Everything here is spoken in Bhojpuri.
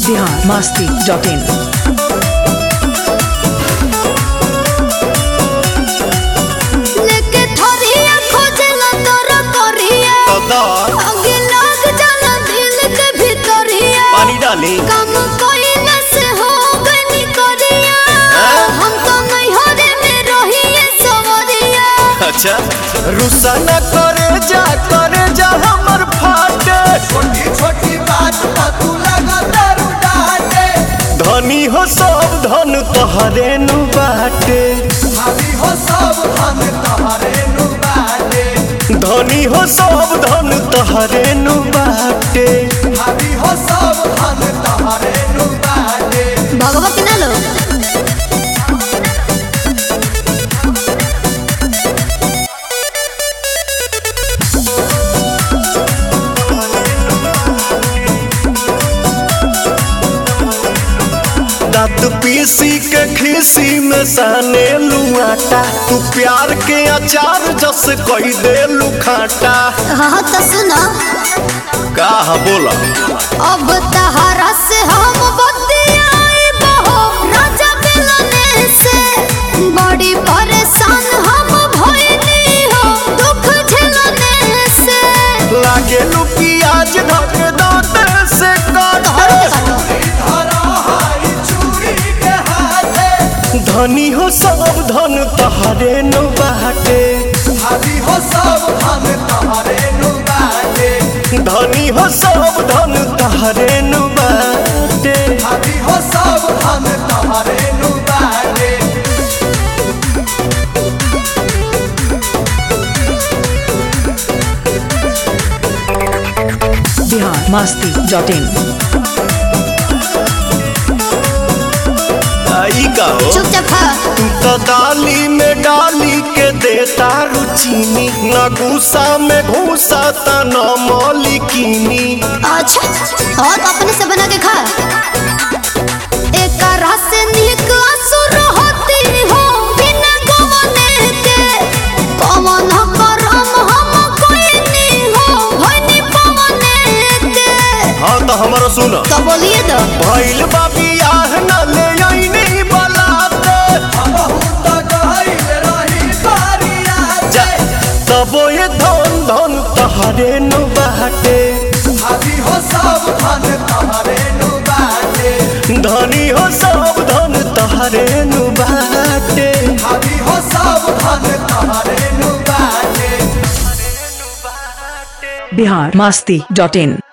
बिहार मस्ती डॉट इन लेके थोरिया खोजला तोरा करिया आगे लग जाला दिल के भीतरिया पानी डाली काम कइला से हो गनी करिया हम तो नहीं हरे में रहिए सवरिया अच्छा रुसा न करे जा करे जा हमर फाटे छोटी छोटी बात पर तू लगा दारू डाटे धनी हो सब धन तोहरे नु बाटे भाभी हो सब हम तोहरे नु बाटे धनी हो सब धन तोहरे नु बाटे भाभी हो सब हम तोहरे नु बाटे भगवा के ना लो दांत पीसी के खीसी में साने लुआटा तू प्यार के अचार जस कही दे लुखाटा हाँ तो सुनो का बोला अब तहरा से हम बतियाई बहो राजा मिलने से बड़ी परेशान हम भइली हो दुख झेलने से लागे लू प्याज धक दांत से तोहरो काटे के काटो धरो हाई चूड़ी के हाथे धनी हो सब धन तोहरे नु बाटे भाभी हो सब हम तोहरे नु बाटे धनी हो सब धन तोहरे नु बाटे भाभी हो सब हम तोहरे नु बाटे बिहार मस्ती डॉट इन आई का हो चुपचाप खा तू तो डाली में डाली के देता रुचीनी न गुस्सा में घूसा त न मौलिकीनी अच्छा और अपने से बना के खा एक रस से निक असुर होती हो बिना गवने के कमन करम हम कोई नहीं हो भनी पवने के हाँ तो हमारा सुन तो बोलिए तो भइल बा बियाह न ले आईनी बलाते बहुत गहिल रही बारिया जा तबो ये धन धन तहरे नु बाटे भाभी हो सब हम तोहरे नु बाटे धनी हो सब धन तहरे नु बाटे भाभी हो सब हम तोहरे नु बाटे बिहार मस्ती डॉट इन